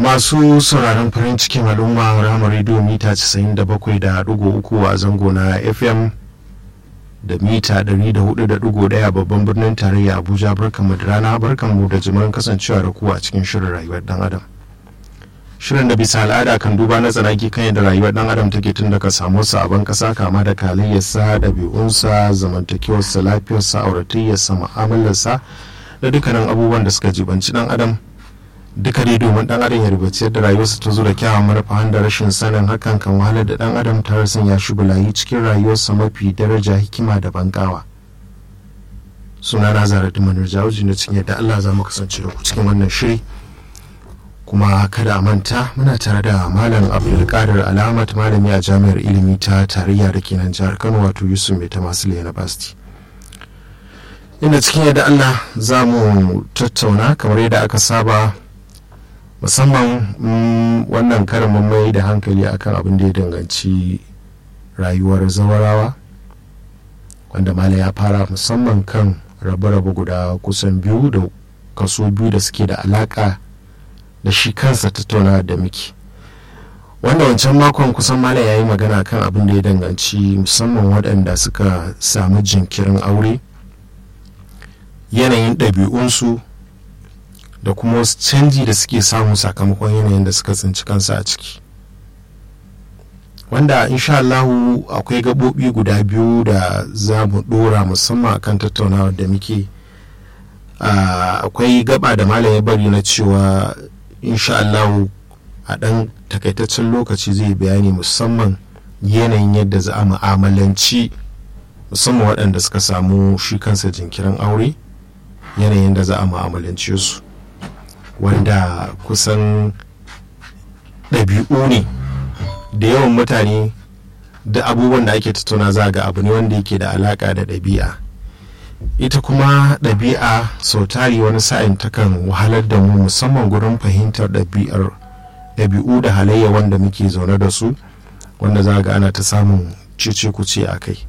masu sauraron farin cikin al'umma ramar rediyo mita 97.3 a zango na fm da mita 104.1 babban birnin tarayya abuja barkanmu da rana barkanmu da jimurin kasancewa da ku a cikin shirin rayuwar dan adam shirin da bisa al'ada kan duba na tsanaki kan yadda rayuwar dan adam take tun daga samu sabon kasa kama da kalayyarsa ɗabi'unsa zamantakewarsa lafiyarsa auratayyarsa mu'amalarsa da dukkanin abubuwan da suka jibanci dan adam duka dai domin dan adam ya rubuci yadda rayuwarsa ta zo da kyawun manufa da rashin sanin hakan kan wahalar da dan adam tare sun ya shi bulayi cikin rayuwarsa mafi daraja hikima da bankawa suna na zara dimanar jawuji na cikin yadda allah za mu kasance da ku cikin wannan shiri kuma kada a manta muna tare da malam abdulkadir alamat malami a jami'ar ilimi ta tarayya da ke nan jihar kano wato yusuf mai ta masu university inda cikin yadda allah za mu tattauna kamar yadda aka saba musamman wannan karin mai da hankali akan abin da ya danganci rayuwar zawarawa wanda mala ya fara musamman kan rabe-rabe guda kusan biyu da kaso biyu da suke da alaka da shi kansa tattauna da miki wanda wancan makon kusan mala ya yi magana kan abin da ya danganci musamman waɗanda suka samu jinkirin aure yanayin ɗabi'unsu da kuma wasu canji da suke samu sakamakon yanayin da suka tsinci kansa a ciki wanda insha Allahu akwai gaɓoɓi guda biyu da za mu ɗora musamman akan tattaunawa da muke akwai gaba da malam ya bari na cewa insha Allahu a ɗan takaitaccen lokaci zai bayani musamman yanayin yadda za a mu'amalanci musamman waɗanda suka samu shi kansa jinkirin aure yanayin da za a mu'amalance su wanda kusan ɗabi'u ne da yawan mutane da abubuwan da ake tattauna za ga abu ne wanda yake da alaƙa da ɗabi'a ita kuma ɗabi'a sau tari wani sa'in takan wahalar da mu musamman gurin fahimtar ɗabi'ar ɗabi'u da halayya wanda muke zaune da su wanda za ga ana ta samun cece kuce a kai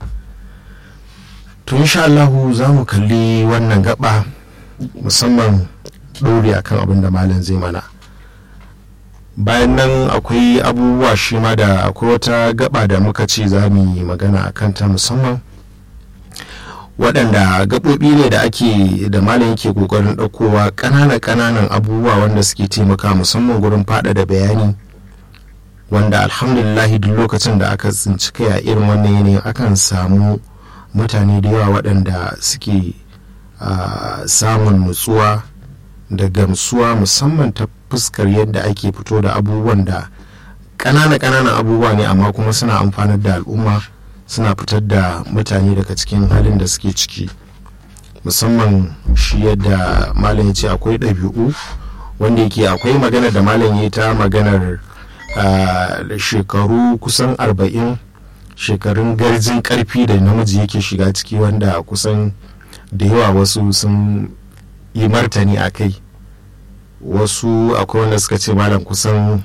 to insha Allahu za mu kalli wannan gaba musamman ɗore akan abin da malam zai mana bayan nan akwai abubuwa shi ma da akwai wata gaba da muka ce za mu yi magana a kanta musamman waɗanda gaɓoɓi ne da ake da malam yake ƙoƙarin ɗaukowa ƙananan ƙananan abubuwa wanda suke taimaka musamman gurin faɗaɗa bayani wanda alhamdulillahi duk lokacin da aka tsinci kai a irin wannan yanayin akan samu mutane da yawa waɗanda suke samun nutsuwa da gamsuwa musamman ta fuskar yadda ake fito da abubuwan da ƙanana ƙananan abubuwa ne amma kuma suna amfanar da al'umma suna fitar da mutane daga cikin halin da suke ciki musamman shi yadda malam ya ce akwai ɗabi'u wanda yake akwai magana da malam ya ta maganar shekaru kusan arba'in shekarun garjin karfi da namiji yake shiga ciki wanda kusan da yawa wasu sun yi martani a kai wasu akwai wanda suka ce malam kusan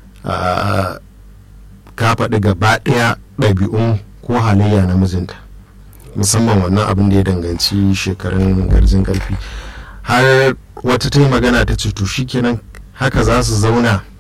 ka faɗi gaba ɗaya ɗabi'un ko halayya na mijinta musamman wannan abin da ya danganci shekarun garjin karfi har wata ta yi magana ta ce to shikenan haka za su zauna